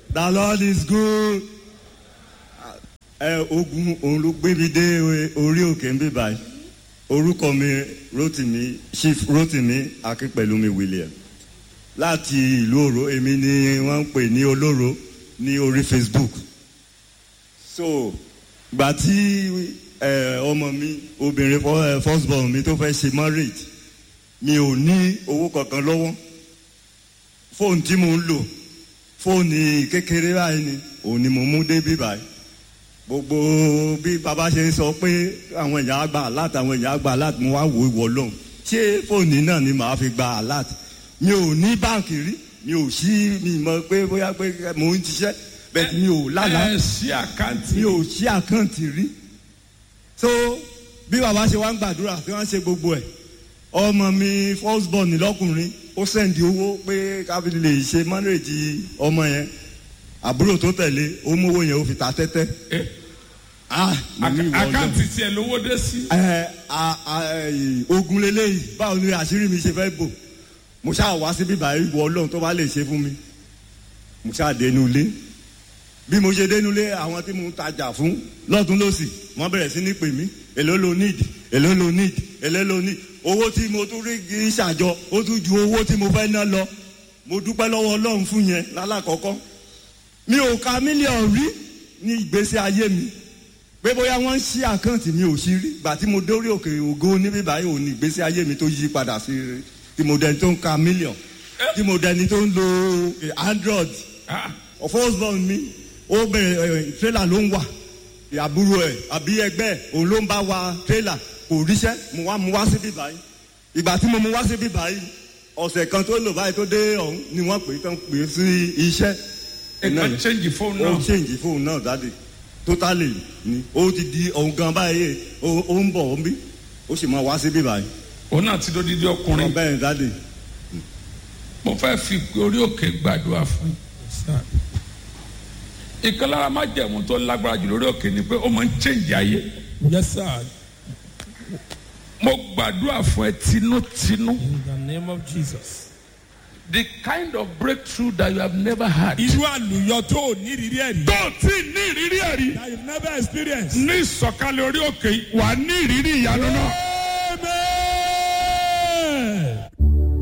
the lord is good. ẹ ogun òun ló gbé mi dé orí òkè ń bí báyìí orúkọ mi rotimi chief rotimi akínpẹ̀lúmi william láti ìlú òró èmi ni wọ́n ń pè ní olóró ní orí facebook so gbà tí ẹ, ọmọ mi obìnrin fọ- ẹ, first born mi tó fẹ́ ṣe marriage mi ò ní owó kankan lọ́wọ́ fóònù tí mo ń lò fóònù kékeré báyìí ni òun ni mo mú débí báyìí gbogbo bí baba ṣe ń sọ pé àwọn èèyàn á gba alert àwọn èèyàn á gba alert mo wá wò ìwọ lóhùn ṣé fóònù náà ni màá fi gba alert mi ò ní báǹkì rí mi ò sí mi mọ pé bóyá pé mò ń ṣiṣẹ́ bẹ́ẹ̀ mi ò lálàá ẹ ṣí àkáǹtì mi ò ṣí àkáǹtì rí so bí baba ṣe wá ń gbàdúrà tí wọ́n ṣe gbogbo ẹ̀ ọmọ mi first born lọ́kùnrin ó sẹ́ndì owó pé káfí lè ṣe mọ́nrèjì ọmọ yẹn àbúrò tó tẹ̀lé ó mówó yẹn ó fi ta tẹ́tẹ́ Eh, ah mo ní ìwọ Ọlọ́run. àkáǹtì tiẹ̀ lówó dé sí. ẹ a a ẹ, ogun leléyìí báwo ni àṣírí mi ṣe fẹ́ bò mo ṣáà wá síbí báyìí wọ ọlọ́run tó bá lè ṣe fún mi mo ṣáà dénú ilé bí mo ṣe dénú ilé àwọn tí mo ń tajà fún lọ́tún lọ́sì wọ́n bẹ̀rẹ̀ sí ní pè mí èló lo need èló lo need èló lo need owó tí mo tún rí kì í ṣàjọ ó tún ju owó tí mo fẹ́ ná lọ mo dúpẹ́ lọ́wọ́ ọlọ́run fún yẹn lálàkọ́kọ́ mi ò ka mílíọ̀nù rí ní ìgbésí ayé mi pé bóyá wọ́n ń ṣí àkáǹtì mi ò sí rí gbà tí mo dórí òkè ògo níbí báyìí ò ní ìgbésí ayé mi tó yí padà sí rí tí mo dẹni tó ń ka mílíọ̀n tí mo dẹni tó ń lo eh, android Ah, first born mi ó bẹ̀rẹ̀ tírélà ló ń wà àbúrò ẹ̀ àbí ẹgbẹ́ ẹ̀ òun ló ń bá wa tírélà kò ríṣẹ́ mo wá mu wá síbí báyìí ìgbà tí mo mu wá síbí báyìí ọ̀sẹ̀ kan tó lò báyìí tó dé ọ̀hún ni wọ́n pè é tán pè é sí iṣẹ́ nǹkan change fóònù ó náà. change fóònù náà dáde totally ni ó ti di ohun gan báyìí ó ó ń bọ̀ ó ń bí ó sì máa wá síbí báyìí òun náà ti dódídé ọkùnrin. bẹ́ẹ̀ ni dáde mo fẹ́ fi orí òkè gbàdúrà fún yín. ìkan lára má jẹ̀mú tó lágbára jù lórí òkè ni pé ó máa ń change ayé. Yes, sir. mo gbàdúrà fún ẹ tinútinú. In the name of Jesus. the kind of breakthrough that you have never had. Irú àlùyọ tó ò ní ìrírí ẹ̀rí. tó o ti ní ìrírí ẹ̀rí That you've never experienced. ní ìsọ̀kalẹ̀ orí òkè yìí, wà á ní ìrírí ìyanu náà.